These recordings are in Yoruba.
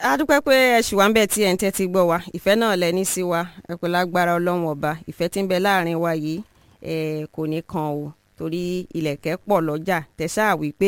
a dúpẹ́ pé ẹ ṣì wá ń bẹ̀ tí ẹ̀ ń tẹ́tí gbọ́ wa ìfẹ́ náà lẹ ní sí wa ẹ kò lágbára ọlọ́run ọba ìfẹ́ tí ń bẹ láàrin wa yìí ẹ kò ní kan o torí ilẹ̀kẹ̀ pọ̀ lọ́jà tẹ̀sà wí pé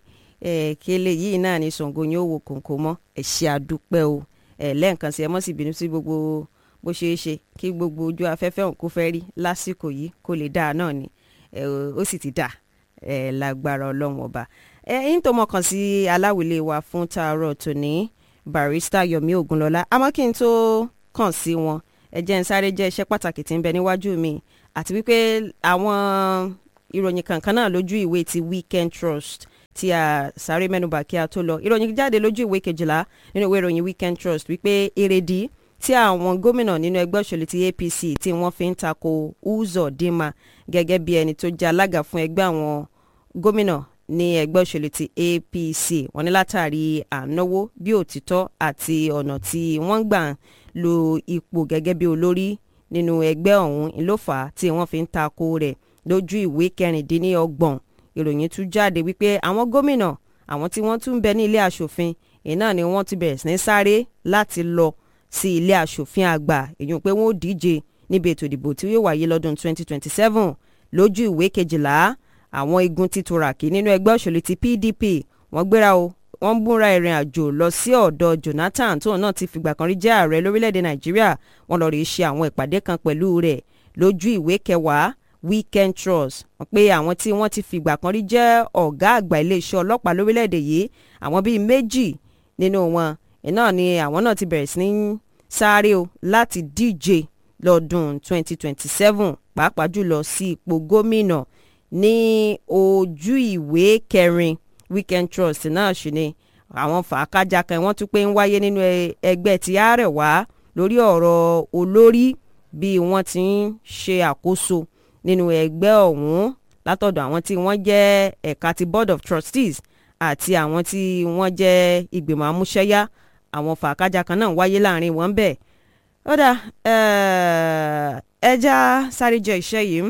ẹ kele yìí náà ni Ṣàngó yóò wo kòǹkò mọ́ ẹ ṣe àdúpẹ́ o ẹ lẹ́ẹ̀kan sí ẹ mọ́ sí bínú sí gbogbo bó ṣeé ṣe kí gbogbo ojú afẹ́fẹ́ òun kó fẹ́ rí lásìkò yìí kó lè dáa náà ni ẹ ó sì ti dà ẹ lágbára ọlọ́run ọba ẹ yín tó mọ̀kàn sí aláwìlé wa fún tààrọ̀ tòní barista yomi ogunlọlá àmọ́ kí n tó kàn sí wọn ẹ jẹ́ n sáré jẹ́ iṣẹ́ pàtàkì tí ń bẹ níwájú mi àti wípé àwọn ìròyìn kankan náà lójú ìwé ti weekend trust tí a sáré mẹ́nubà kí a tó lọ ìròyìn jáde lójú ìwé kejìlá nínú ìwé ìròyìn weekend trust wípé èrèdí tí àwọn gómìnà nínú ẹgbẹ́ òṣèlú ti APC tí wọ́n fi ń tako Uzodinma gẹ́gẹ́ bí ẹni tó jẹ́ alága fún ẹgbẹ́ àwọn gómìnà ní ẹgbẹ́ òṣèlú ti APC wọ́n ní látàrí ànáwó bí òtítọ́ àti ọ̀nà tí wọ́n gbà ń lo ipò gẹ́gẹ́ bí olórí nínú ẹgbẹ́ ọ̀hún ìlófà tí wọ́n fi ń tako rẹ̀ lójú ìwé kẹrìndínlọ́gbọ̀n ìròyìn tún jáde wípé àwọn gómìnà àwọn tí wọ́n tún ń bẹ ní ilé aṣòfin iná ni wọ́n ti bẹ̀rẹ̀ sí ní sáré láti lọ sí ilé aṣòfin àgbà èyí pé wọ́n ó díje níbi ètò ìdìbò tí yóò wáyé lọ́dún 2027 lójú ìwé kejìlá àwọn igun ti turaki nínú ẹgbẹ́ òṣèlú ti PDP wọ́n gbéra o wọ́n ń búra ìrìn àjò lọ sí ọ̀dọ̀ Jonathan tóun náà ti fìgbà kan rí jẹ́ ààrẹ lórílẹ̀‐èdè Nàìjíríà wọ́n lọ rí ṣe àwọn ìpàdé kan pẹ̀lú rẹ̀ lójú ìwé kẹwàá Weekend Trust wọ́n pé àwọn tí wọ́n ti fìgbà kan rí jẹ́ ọ̀gá àgbà iléeṣẹ́ ọlọ́pàá lórílẹ̀‐èdè yìí àwọn bíi méjì nínú wọn iná ni àwọn náà ti bẹ̀rẹ̀ sí ní sáré o láti díje lọ́dún 2027 pàápàá jùlọ sí ipò gómìnà ní ojú ìwé kẹrin Weekend Trust náà ṣì ni àwọn fàákájà kan wọ́n tún pé ń wáyé nínú ẹgbẹ́ ti Àrẹwà lórí ọ̀rọ̀ olórí bí wọ́n ti ń ṣe àkóso nínú ẹgbẹ́ ọ̀hún látọ̀dọ̀ àwọn tí wọ́n jẹ́ ẹ̀ka ti Board of Trustees àti àwọn tí wọ́n jẹ́ ìgbìmọ̀ amúṣẹ́yá àwọn fàákájà kan náà wáyé láàrin wọn bẹ́ẹ̀ ó dà ẹja sáré jẹ iṣẹ́ yìí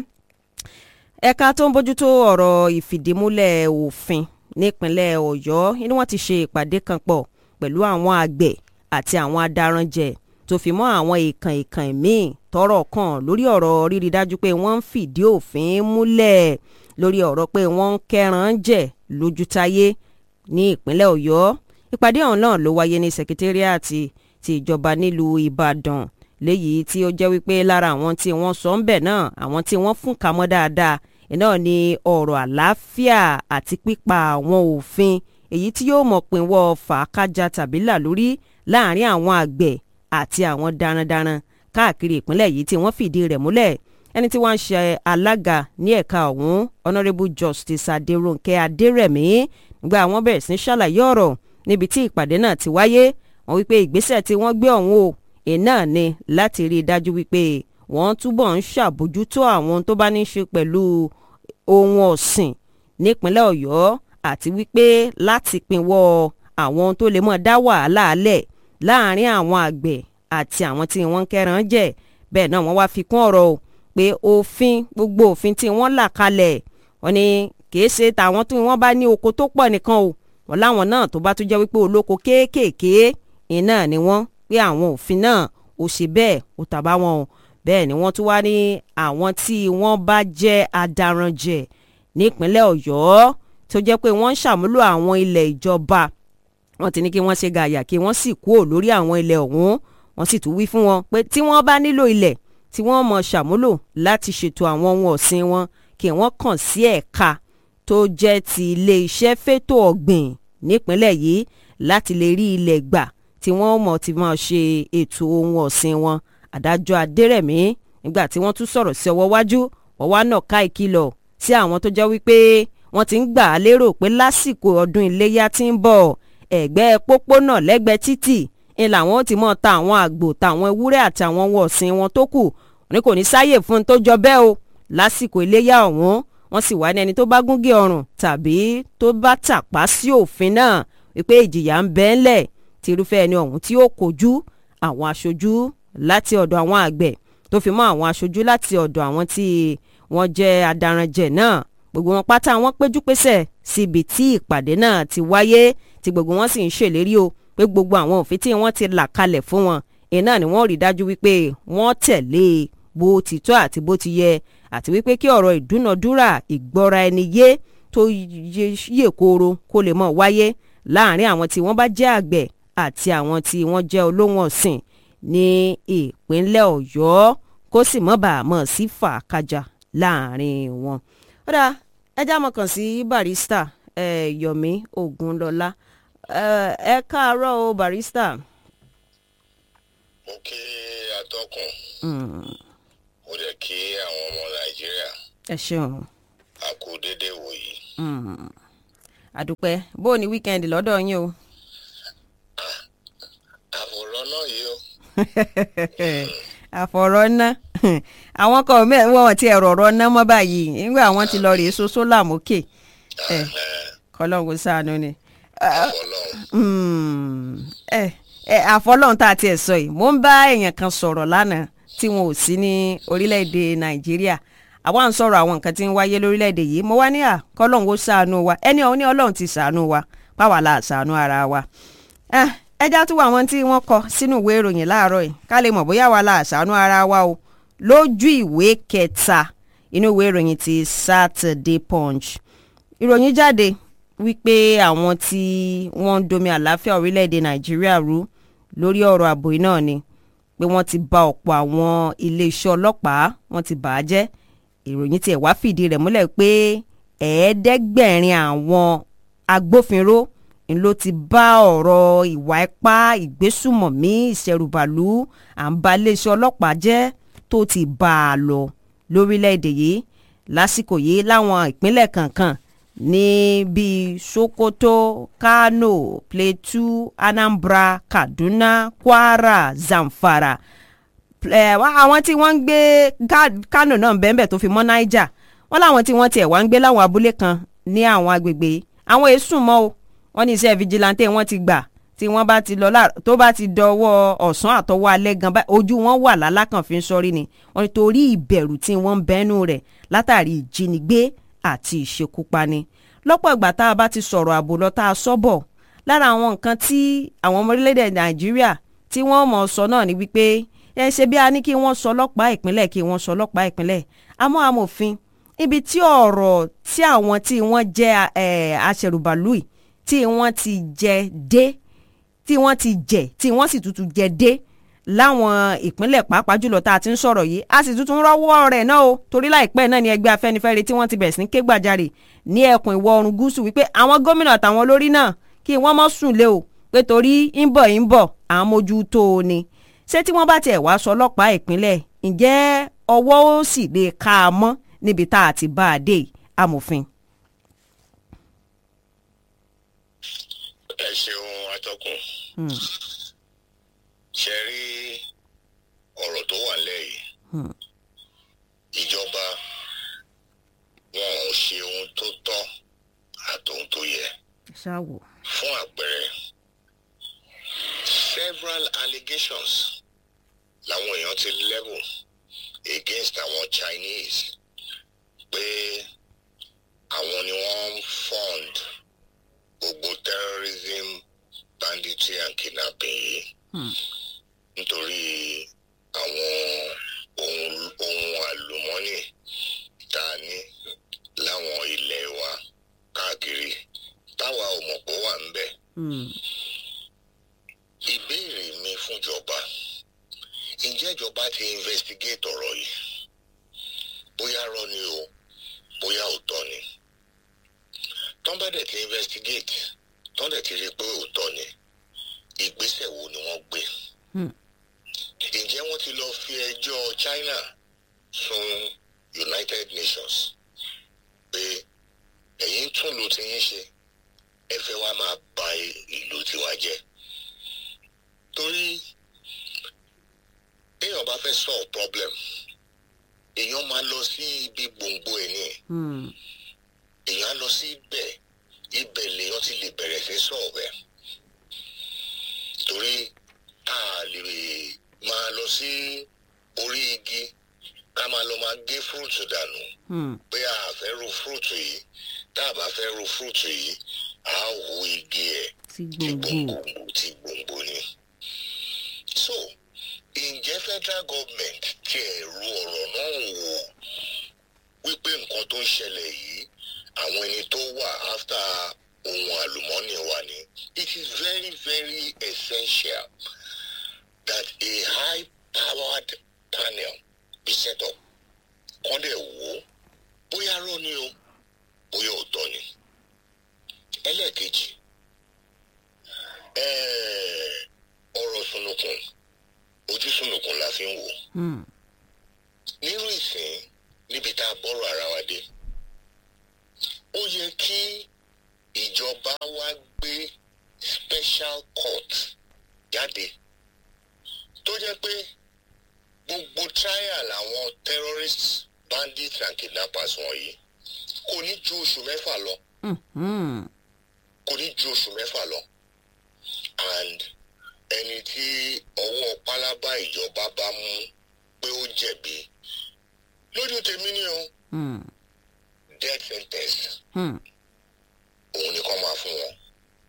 ẹ̀ka tó ń bójútó ọ̀rọ̀ ìfìdímúlẹ̀ òfin nípínlẹ̀ Ọ̀yọ́ ni wọ́n ti ṣe ìpàdé kan pọ̀ pẹ̀lú àwọn àgbẹ̀ àti àwọn adaranjẹ tó fi mọ́ àwọn ìkàn ìkàn míì tọ́rọ̀ kàn lórí ọ̀rọ̀ rírí dájú pé wọ́n ń fìdí òfin múlẹ̀ lórí ọ̀rọ̀ pé wọ́n ń kẹran jẹ lójútáyé ní ìpínlẹ̀ Ọ̀yọ́ ìpàdé ọ̀hún náà ló wáyé ní sekitériàtì ti ìjọba nílùú Ìbàdàn léyìí tí ó jẹ́ wípé lára àwọn tí wọ́n sọ ń bẹ̀ náà àwọn tí wọ́n fún kamọ́ dáadáa iná ni ọ̀rọ̀ àlàáfíà àti pípa àwọn òfin èyí tí yóò mọ̀ pinwọ́ fàákájà tàbí là lórí láàrin àwọn àgbẹ̀ àti àwọn darandaran káàkiri ìpínlẹ̀ yìí tí wọ́n fìdí rẹ̀ múlẹ̀ ẹni tí wọ́n ń ṣe alága ní ẹ̀ka ọ̀hún honourable justice adérónkè adérẹ̀mí nígbà wọ́n bẹ̀rẹ̀ sí ṣàlàyé ọ̀rọ̀ níbi tí ìpàdé náà ti wáyé wọ́n wípé ìgbésẹ̀ tí wọ́n gbé ọ̀hún o iná ni láti rí i dájú wípé wọ́n túbọ̀ ń ṣàbójútó àwọn tó bá ní í ṣe pẹ̀lú ohun ọ̀sìn nípínlẹ̀ ọ̀yọ́ àti wípé láti pinwọ́ àwọn tó lè mọ̀ dá wàhálà alẹ̀ láàrin àwọn àgbẹ̀ àti àwọn tí wọ́n ń kẹ́ran jẹ bẹ́ẹ̀ náà wọ́n wá fi kún ọ̀rọ̀ o pé òfin gbogbo òfin tí wọ́n là kalẹ̀ wọ́n ní kìí ṣe tàwọn tí wọ́n bá ní oko tó pọ̀ nìkan o wọ́n láwọn náà tó bá tún jẹ́ wípé olóko kéékèèké iná ni wọ́n pé àwọn òfin náà ò ṣe bẹ́ẹ̀ ò tàbá wọn o bẹ́ẹ̀ ni wọ́n tún wá ní àwọn tí wọ́n bá jẹ́ adaranjẹ nípínlẹ̀ ọ̀yọ́ tó jẹ́ pé wọ́n ń ṣàmúlò àwọn ilẹ̀ ìjọba wọ́n ti ní kí wọ́n ṣe gàyà kí wọ́n sì kúrò lórí àwọn ilẹ̀ ọ̀hún wọ́n sì tún wí fún wọn pé tí wọ́n bá nílò ilẹ̀ tí wọ́n mọ̀ ṣàmúlò láti ṣètò àwọn ohun ọ̀sìn wọn kí wọ́n kàn sí ẹ̀ka tó jẹ́ ti ilé iṣẹ́ fétò ọ̀gbìn nípínlẹ̀ yìí láti lè rí ilẹ̀ gbà tí wọ́n mọ̀ ti máa ṣe ètò ohun ọ̀sìn wọn adájọ́ adérẹ̀mí nígbà tí wọ́n tún sọ̀rọ̀ sí ọwọ́ wájú wọ́n wá náà ká ìkìlọ̀ sí àwọn tó jẹ́ wípé wọ́n ti ń gbà á lérò pé lásìkò ọdún iléyà tí ń bọ̀ ẹ̀gbẹ́ pópónà lẹ́gbẹ̀ẹ́ títì ń làwọn ti mọ̀ ta àwọn àgbò tàwọn ewúrẹ́ àti àwọn ohun ọ̀sìn wọn tó kù ní kò ní sáyè fún un tó jọ bẹ́ẹ̀ o lásìkò iléyà ọ̀hún wọ́n sì wá ní ẹni tó bá gúngé ọrùn tàbí tó bá tàpá sí òfin náà wípé ìjìyà ń bẹ ńlẹ̀ tí irúfẹ́ ẹni ọ̀hún tí ó kojú àwọn aṣojú láti ọ̀dọ̀ àwọn àgbẹ̀ tó fi mọ́ àwọn aṣojú láti ọ̀dọ̀ àwọn tí wọ́n jẹ́ adaranjẹ̀ náà gbogbo wọn pátá wọn péjú pésẹ̀ síbi tí ìpàdé náà ti wáyé tí gbogbo wọn sì ń ṣèlérí o pé gbogbo àwọn òfin tí wọ́n ti là kalẹ̀ fún wọn iná ni wọ́n rí dájú wípé wọ́n tẹ̀lé bó ti tọ́ àti bó ti yẹ àti wípé kí ọ̀rọ̀ ìdúnàdúrà ìgbọ́ra ẹni yé tó yè kooro kó lè mọ̀ wáyé láàrin àwọn tí wọ́n bá jẹ́ àgbẹ̀ àti àwọn tí wọ́n jẹ́ olóhùn ọ̀sìn ní ìpínlẹ̀ ọ̀yọ́ kó sì mọ́ bàá mọ̀ sí fàákàjà láàrin wọn. ó dáa ẹjá mọ̀ kàn sí barista eh, yomi ogunlọlá eh, ẹ káàárọ̀ o barista. mo kí atọ́kùn Mm, mo dẹ̀ kí àwọn ọmọ nàìjíríà ẹ ṣeun a kú déédéé wòyí. Mm, àdúpẹ́ bó o ní wíkẹ́ndì lọ́dọ̀ yín o. àfòrọ́ náà yìí ó àfọ̀rọ̀ ná àwọn kan mẹ́ wọ́n ti ẹ̀rọ ọ̀rọ̀ ná mọ́ báyìí nígbà àwọn ti lọ rèé so sólà mókè ẹ̀ kọ́lọ́hún ṣàánú ni. àfọlọ́hún Mm, ẹ ẹ àfọlọ́hún tá a tiẹ̀ sọ yìí mò ń bá èèyàn kan sọ̀rọ̀ lánàá tí wọn ò sí ní orílẹ̀-èdè nàìjíríà àwa ń sọ̀rọ̀ àwọn nǹkan tí ń wáyé lórílẹ̀-èdè yìí mo wá ní à kọ́lọ́hún ó ṣàánú wa ẹni ọ̀hún ní ọlọ́run ti ṣàánú wa báwa la ṣàánú ara wa. Ah, ẹja tún wà àwọn tí wọ́n kọ sínú ìwé ìròyìn láàárọ̀ yìí ká lè mọ̀ bóyá wa la ṣàánú ara wa o lójú ìwé kẹta inú ìwé ìròyìn ti Saturday Punch ìròyìn jáde wípé àwọn tí wọ́n ń domi àlàáfíà orílẹ̀-èdè nàìjíríà rú lórí ọ̀rọ̀ ààbò yìí náà ni pé wọ́n ti ba ọ̀pọ̀ àwọn iléeṣẹ́ ọlọ́pàá wọ́n ti bà á jẹ́ ìròyìn tiẹ̀ wá fìdí rẹ̀ múlẹ̀ pé ẹ̀ẹ́dẹ́gbẹ̀rin àwọn agbófinró ń ló ti bá ọ̀rọ̀ ìwà ipá ìgbésùmọ̀mí ìṣẹ̀rùbàlú à ń ba iléeṣẹ́ ọlọ́pàá jẹ́ tó ti bá a lọ lórílẹ̀‐èdè yìí lásìkò yìí láwọn ìpínlẹ̀ kankan ní bíi Sokoto Kano Plateau Anambra Kaduna Kwara Zamfara ẹ wá àwọn tí wọ́n ń gbé Ka- Kano náà bẹ́ẹ̀ tó fi mọ́ Niger wọ́n láwọn tí wọ́n tiẹ̀ wá ń gbé láwọn abúlé kan ní àwọn agbègbè yìí àwọn èsùn mọ́ o wọ́n ní iṣẹ́ vigilante wọ́n ti gbà tí wọ́n bá ti lọ láàrọ̀ tó bá ti dọwọ́ ọ̀sán àtọwọ́ alẹ́ gan báyìí ojú wọn wà lálákàn fi ń sọrí ni wọ́n ní torí ìbẹ̀rù tí wọ́n ń bẹ́nu rẹ̀ látàrí ìjínigbé àti ìṣekúpani lọ́pọ̀ ìgbà tá a bá ti sọ̀rọ̀ ààbò lọ tá a sọ́bọ̀ lára àwọn nǹkan tí àwọn ọmọ orílẹ̀-èdè Nàìjíríà tí wọ́n mọ̀ sọ náà ni wípé ẹ ṣe bí a ní kí wọ́n sọ ọlọ́pàá ìpínlẹ̀ kí wọ́n sọ ọlọ́pàá ìpínlẹ̀ àmọ́ amòfin ibi tí ọ̀rọ̀ tí àwọn tí wọ́n jẹ́ ẹ̀ aṣẹ̀rùbàlù yìí tí wọ́n ti jẹ dé tí wọ́n ti jẹ tí wọ́n sì tuntun jẹ dé láwọn ìpínlẹ̀ pàápàá jùlọ tá a ti ń sọ̀rọ̀ yìí a sì tuntun rọ́wọ́ rẹ̀ náà o torí láìpẹ́ náà ni ẹgbẹ́ afẹ́nifẹ́re tí wọ́n ti bẹ̀rẹ̀ sí ní ké gbàjarè ní ẹkùn ìwọ̀ oòrùn gúúsù wípé àwọn gómìnà àtàwọn olórí náà kí wọ́n mọ́ sùn lé o pé torí ń bọ̀ ń bọ̀ à ń mójú tó o ni ṣé tí wọ́n bá tiẹ̀ wá sọ ọlọ́pàá ìpínlẹ̀ ǹjẹ́ ọwọ́ ó sì lè ká a mọ́ níbi tá a ti bá a dé yìí, amòfin. ẹ ṣeun atọ́kùn ṣe rí ọ̀rọ̀ tó wà lẹ́yìn ìjọba wọn ò ṣe ohun tó tọ́ àtòhun tó yẹ ṣáwò. fún àpẹẹrẹ several allegations làwọn èèyàn ti level against àwọn Chinese pé àwọn ni wọ́n ń fund gbogbo terrorism banditry and kidnapping yìí nítorí àwọn ohun ohun àlùmọ́nì tá a ní láwọn ilẹ̀ wa káàkiri táwa ò mọ̀ pé ó wà ń bẹ̀. ìbéèrè mi fúnjọba ǹjẹ́ ìjọba ti investigate ọ̀rọ̀ yìí bóyá rọ́ ni o bóyá òótọ́ ni tọ́n bá dẹ̀ ti investigate tọ́n dẹ̀ ti rí i pé òótọ́ ni ìgbésẹ̀ wo ni wọ́n gbé ǹjẹ́ wọ́n ti lọ fi ẹjọ́ China sun United Nations pé ẹ̀yin tún lò tí yín ṣe ẹ fẹ́ wá máa ba ìlú tiwa jẹ́ torí èèyàn bá fẹ́ solve problem èèyàn máa lọ sí ibi gbòǹgbò ẹ̀ ní èèyàn á lọ sí ibẹ̀ ibẹ̀ lèèyàn ti lè bẹ̀rẹ̀ sí solve ẹ̀ torí a lè máa lọ sí orí igi ká máa lọ máa gé fúrúùtù dànù pé a fẹ́ ro fúrúùtù yìí tá a bá fẹ́ ro fúrúùtù yìí a ó hu igi ẹ̀ ti tí gbòǹgbò. gbòǹgbò tí gbòǹgbò federal government tiẹ̀ ru ọ̀rọ̀ náà wò wípé nǹkan tó ń ṣẹlẹ̀ yìí àwọn ẹni tó wà after ohun àlùmọ́nì wa ni it is very very essential that a high powered panel be set up kọ́ dẹ̀ wò ó bóyá rọ́ ni o bóyá òótọ́ ni ẹlẹ́ẹ̀kejì ẹ̀ẹ́ ọ̀rọ̀ sunukun ojú sunukun la fi ń wò Hmm. nírú ìsìn níbi tá a bọ́rọ̀ ara wa dé ó yẹ kí ìjọba wa gbé special court jáde tó jẹ́ pé gbogbo trial àwọn terrorists bandits and kidnappers wọ̀nyí kò ní ju oṣù mẹ́fà lọ Mhm. kò ní ju oṣù mẹ́fà lọ and ẹni tí ọwọ́ pálábá ìjọba bá mú pé ó jẹ̀bi lójú tèmi ni o Hmm. death sentence Hmm. òun nìkan máa fún wọn.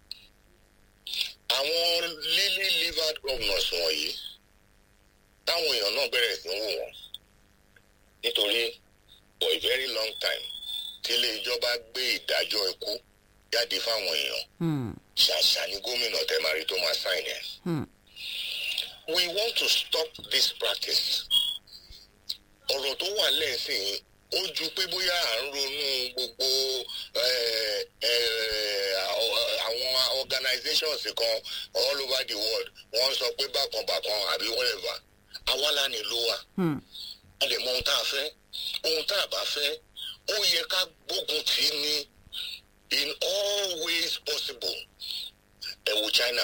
àwọn lily livered governors wọ̀nyí táwọn èèyàn náà bẹ̀rẹ̀ sí ń wò wọ́n nítorí for a very long time tí ilé ìjọba gbé ìdájọ́ ikú jáde fáwọn èèyàn Hmm. ṣàṣà ní gómìnà tẹ̀márí tó máa sign ẹ̀. Hmm. we want to stop this practice. ọ̀rọ̀ tó wà lẹ́sìn ó ju pé bóyá à ń ronú gbogbo eh, eh, àwọn organizations kan all over the world wọ́n sọ pé bákan bákan àbí whatever àwa la nílò wa Hmm. a lè mọ ohun tá a fẹ́ ohun tá a bá fẹ́ ó yẹ ká gbógun tì í ní in all ways possible ẹ wo China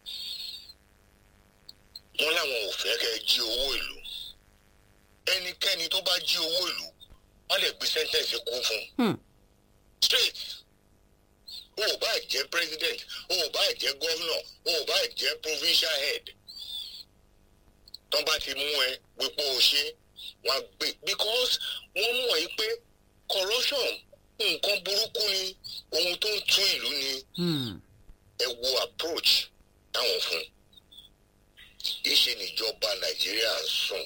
wọ́n láwọn ò fẹ́ kẹ́ ẹ jí owó ìlú ẹnikẹ́ni tó bá jí owó ìlú wọ́n lè gbé sẹ́ńtẹ̀sì kú fún Hmm. straight o ò bá jẹ́ president o ò bá jẹ́ governor o ò bá jẹ́ provincial head tó bá ti mú ẹ wípé o ṣe wọn á gbé because wọ́n mọ̀ yí pé corruption nǹkan burúkú ni ohun tó ń tú ìlú ni Hmm. ẹ wo approach táwọn fún ìṣe níjọba nàìjíríà ń sùn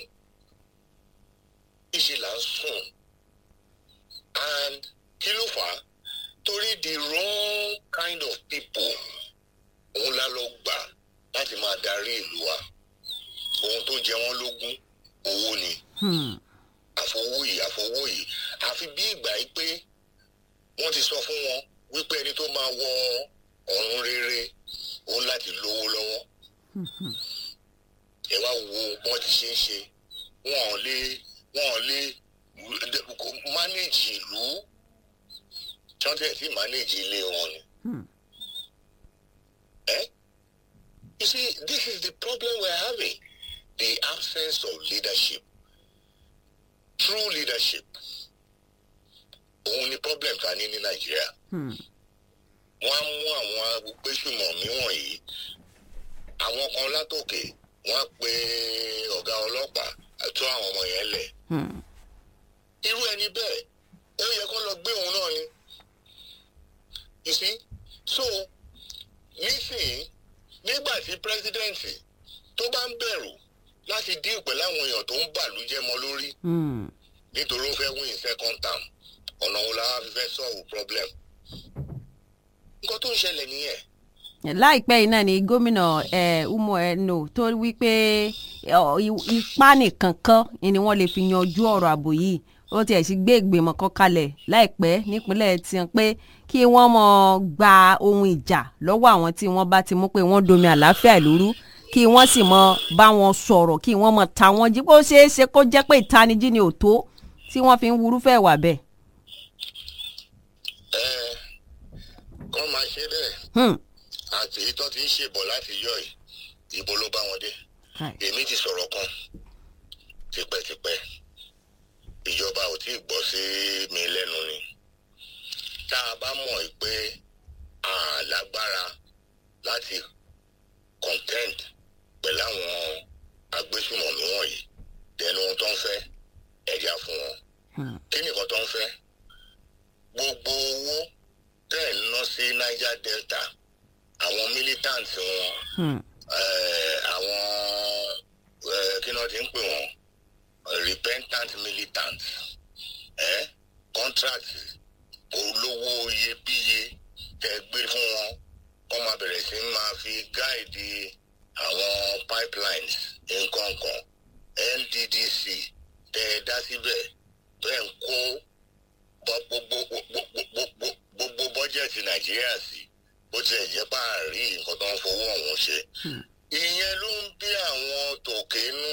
ìṣe là ń sùn and kí ló fà á torí the wrong kind of people òun la lọ gbà láti máa darí ìlú wa ohun tó jẹ wọ́n lógún owó ni Hmm. àfọwọ́yì àfọwọ́yì àfi bí ìgbà yìí pé wọ́n ti sọ fún wọn wípé ẹni tó máa wọ ọ̀run rere òun láti lówó lọ́wọ́ Mhm. ẹ wá wo bọ́n ti ṣe ń ṣe wọn ò lè wọn ò lè mánéjì ìlú tí wọ́n tẹ̀ sí mánéjì ilé wọn ni. Hmm. Eh? You see, this is the problem we're having. The absence of leadership. True leadership. Òun ni problem ta ní ní Nàìjíríà. Hmm. Wọ́n á mú àwọn agbésùmọ̀mí wọ̀nyí. Àwọn kan látòkè wọ́n á pe ọ̀gá ọlọ́pàá àti àwọn ọmọ yẹn lẹ̀. Hmm. Irú ẹni bẹ́ẹ̀, ó yẹ kó lọ gbé òun náà ni. You see? So, nísìnyí nígbà tí pírẹsidẹ́ǹtì tó bá ń bẹ̀rù láti dín pẹ̀lú àwọn èèyàn tó ń bàlújẹ́ mọ́ lórí Hmm. nítorí ó fẹ́ win second term ọ̀nà wo la wá fi fẹ́ solve problem. nǹkan tó ń ṣẹlẹ̀ nìyẹn. láìpẹ́ yìí náà ni gómìnà eh, umo eno tó wí pé ọ, i- ipá nìkan kan ni wọ́n lè fi yanjú ọ̀rọ̀ ààbò yìí ó tiẹ̀ sì gbé ìgbìmọ̀ kan kalẹ̀ láìpẹ́ nípínlẹ̀ tiwọn pé kí wọ́n mọ̀ gba ohun ìjà lọ́wọ́ àwọn tí wọ́n bá ti mú pé wọ́n domi àlàáfíà ìlú kí wọ́n sì mọ̀ bá wọn sọ̀rọ̀ kí wọ́n mọ̀ ta wọ́n jí bó ṣeé ṣe kó jẹ́ pé ìtanijí ni ò tó tí wọ́n fi ń wúrúfẹ́ wà bẹ́ẹ̀. ẹ kọ́ máa ṣe bẹ́ẹ̀ Hmm. àti èyí tó ti ń ṣèbọ̀ láti yọ yìí ìbò ló bá wọn dé. Kai. èmi ti sọ̀rọ̀ kan tipẹ́tipẹ́ ìjọba ò tí ì gbọ́ sí mi lẹ́nu ni tá a bá mọ̀ ẹ́ pé a lágbára láti contend pẹ̀lú àwọn agbésùmọ̀mí wọ̀nyí tẹnu ohun tó ń fẹ́ ẹ̀já fún wọn Hmm. kí nìkan tó ń fẹ́ gbogbo owó tẹ̀ ń ná sí Niger Delta àwọn militant wọn Hmm. eh, àwọn eh, kí náà ti ti ń pè wọ́n repentant militants ẹ́ contract olówó iyebíye tẹ gbé fún wọn kọ́ máa bẹ̀rẹ̀ sí máa fi gáìdì àwọn pipelines nǹkan kan NDDC tẹ ẹ dá síbẹ̀ bẹ́ẹ̀ ń kó gbogbo gbogbo bọ́jẹ̀tì Nàìjíríà sí bó tilẹ̀ jẹ́ bá a rí nǹkan tó ń fowó ọ̀hún ṣe ìyẹn ló ń bí àwọn tòkè nù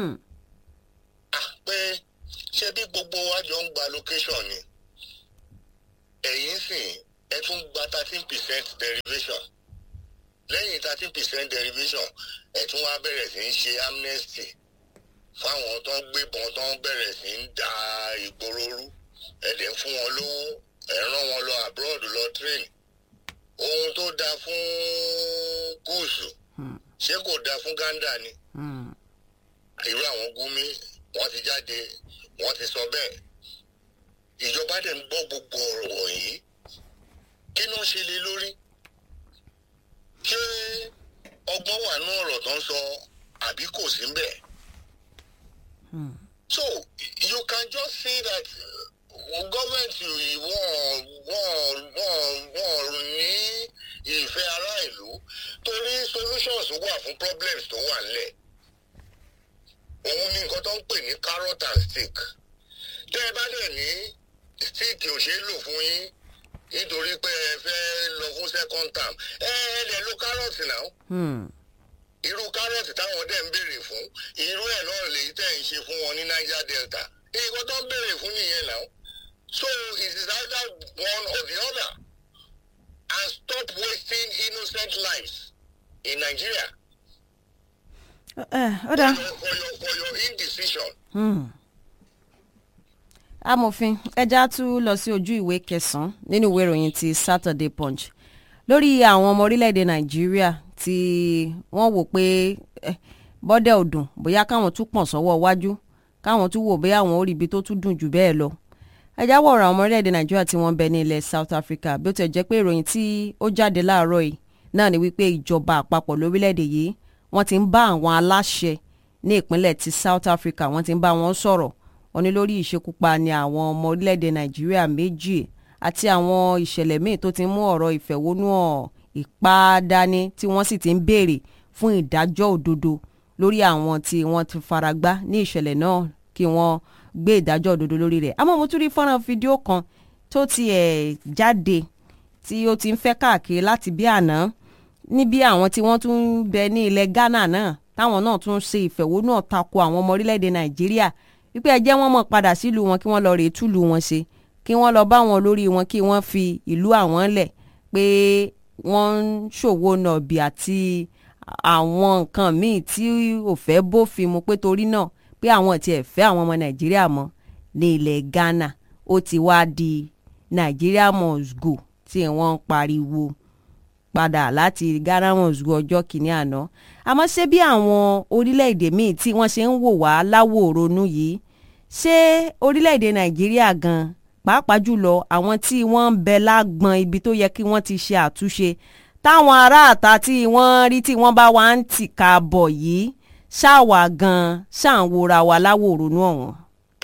pé ṣé bí gbogbo wa jọ ń gba location ni ẹ̀yin sìn ẹ tún gba thirteen percent derivation lẹ́yìn thirteen percent derivation ẹ tún wá bẹ̀rẹ̀ sí ń ṣe amnesty fáwọn tó ń gbébọn tó ń bẹ̀rẹ̀ sí ń da ìgboro rú ẹ dẹ̀ ń fún wọn lówó ẹ rán wọn lọ abroad lọ train ohun tó dáa fún gúúsù ṣé kò dáa fún Uganda ni irú àwọn Gumi wọ́n ti jáde wọ́n ti sọ bẹ́ẹ̀ ìjọba dẹ̀ ń gbọ́ gbogbo ọ̀rọ̀ wọ̀nyí kí ló ń ṣe lé lórí ṣé ọgbọ́n wà ní ọ̀rọ̀ tó ń sọ àbí kò sí ń bẹ̀. so you can just see that government wọ́n wọ́n wọ́n wọ́n ní ìfẹ́ ará ìlú torí solutions wà fún problems tó wà nílẹ̀ òun ní nǹkan tó ń pè ní carrot and stick tẹ́ ẹ bá dẹ̀ ní stick ò ṣeé lò fún yín nítorí pé ẹ fẹ́ lọ fún second term ẹ ẹ lè lo carrot náà irú carrot táwọn dẹ̀ ń béèrè fún irú ẹ̀ náà lèyí tẹ̀ ń ṣe fún wọn ní Niger Delta nǹkan tó ń béèrè fún nìyẹn náà so it is either one or the other and stop wasting innocent lives in Nigeria. ó dáa. for your for your for your indecision. amòfin ẹja tún lọ sí ojú ìwé kẹsànán nínú ìwé ìròyìn ti Saturday Punch lórí àwọn ọmọ orílẹ̀-èdè Nàìjíríà tí wọ́n wò pé bọ́dẹ̀ ò dùn bóyá káwọn tún pọ̀n sọ́wọ́ iwájú káwọn tún wò bóyá àwọn orí ibi tó tún dùn jù bẹ́ẹ̀ lọ ẹja wọ̀rọ̀ àwọn ọmọ orílẹ̀-èdè Nàìjíríà tí wọ́n ń bẹ ní ilẹ̀ South Africa bí ó ti jẹ́ pé ìròyìn tí ó jáde láàárọ̀ yìí náà ni wípé ìjọba àpapọ̀ lórílẹ̀-èdè yìí wọ́n ti ń bá àwọn aláṣẹ ní ìpínlẹ̀ ti South Africa wọ́n ti ń bá wọn sọ̀rọ̀ wọ́n ní lórí ìṣekúpani àwọn ọmọ orílẹ̀-èdè Nàìjíríà méjì àti àwọn ìṣẹ̀lẹ̀ míì tó ti mú ọ̀rọ̀ ìfẹ̀hónúhàn ìpáàdání tí wọ́n sì ti ń béèrè fún ìdájọ́ òdodo lórí àwọn tí wọ́n ti faragbá ní ìṣẹ̀lẹ̀ náà kí wọ́n gbé ìdájọ́ òdodo lórí rẹ̀ àmọ́ mo tún rí fọ́nrán fídíò kan tó ti ẹ̀ jáde tí ó ti ń fẹ́ káàkiri láti bí àná níbi àwọn tí wọ́n tún ń bẹ ní ilẹ̀ Ghana náà táwọn náà tún ṣe ìfẹ̀hónúhàn tako àwọn ọmọ orílẹ̀-èdè Nàìjíríà wípé ẹ jẹ́ wọ́n mọ̀ padà sílùú wọn kí wọ́n lọ rèé túlù wọn ṣe kí wọ́n lọ bá wọn lórí wọn kí wọ́n fi ìlú àwọn lẹ̀ pé wọ́n ń ṣòwò nàbì àti àwọn nǹkan míì tí ò fẹ́ bófin mu pé torí náà pé àwọn tiẹ̀ fẹ́ àwọn ọmọ Nàìjíríà mọ́ ní ilẹ̀ Ghana ó ti wá di Nàìjíríà must go tí wọ́n ń pariwo padà láti Ghana must go ọjọ́ kìíní àná àmọ́ ṣé bí àwọn orílẹ̀-èdè míì tí wọ́n ṣe ń wò wá láwòrónú yìí ṣé orílẹ̀-èdè Nàìjíríà gan pàápàá jùlọ àwọn tí wọ́n ń bẹ lágbọn ibi tó yẹ kí wọ́n ti ṣe àtúnṣe táwọn aráàta tí wọ́n rí tí wọ́n bá wá ń tìka bọ̀ yìí ṣáàwà gan ṣáàwòra wa láwòrónú ọ̀hún.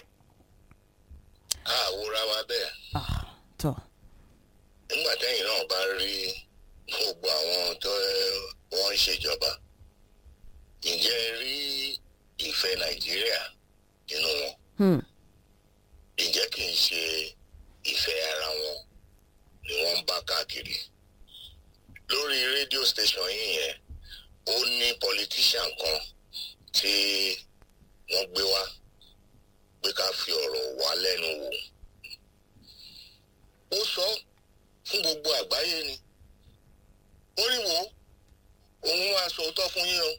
àwòrán wa bẹ́ẹ̀ tọ́ nígbà tẹ́yìn náà bá rí gbogbo àwọn tó wọ́n ń ṣèjọba ǹjẹ́ ẹ rí ìfẹ́ Nàìjíríà nínú wọn hmm. ǹjẹ́ kì í ṣe ìfẹ́ ara wọn ni wọ́n ń bá káàkiri lórí rédíò station yìí yẹn ó ní politician kan tí wọ́n gbé wá pé ká fi ọ̀rọ̀ wá lẹ́nu wò ó sọ fún gbogbo àgbáyé ni ó ní wo òun wá sọ òótọ́ fún yín o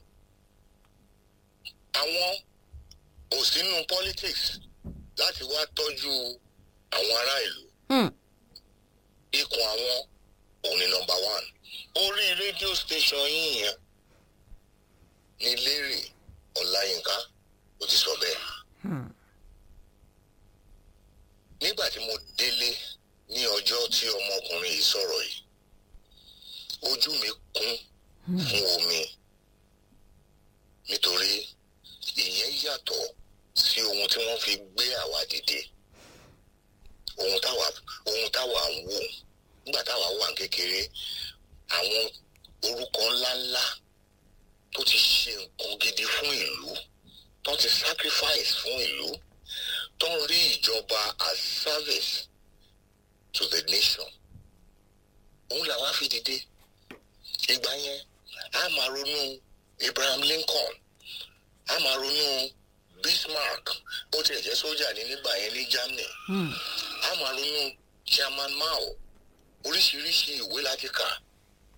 àwọn ò sínú politics láti wá tọ́jú àwọn ará ìlú Hmm. ikùn àwọn òun ni nọ́mbà one orí rédíò station yín yẹn ní Lérè Ọláyínká ó ti sọ bẹ́ẹ̀ Hmm. nígbà tí mo délé ní ọjọ́ tí ọmọkùnrin yìí sọ̀rọ̀ yìí ojú mi kún fún omi nítorí ìyẹn yàtọ̀ sí ohun tí wọ́n fi gbé àwa dìde ohun táwa ohun táwa ń wò nígbà táwa wà ní kékeré àwọn orúkọ ńláńlá tó ti ṣe nǹkan gidi fún ìlú tó ti sacrifice fún ìlú tó ń rí ìjọba as service to the nation òun làwa fi dìde ìgbà yẹn a máa ronú Abraham Lincoln a máa ronú Bismarck ó tiẹ̀ jẹ́ sójà ní nígbà yẹn ní Germany Hmm. a máa ronú Chairman Mao oríṣiríṣi ìwé láti kà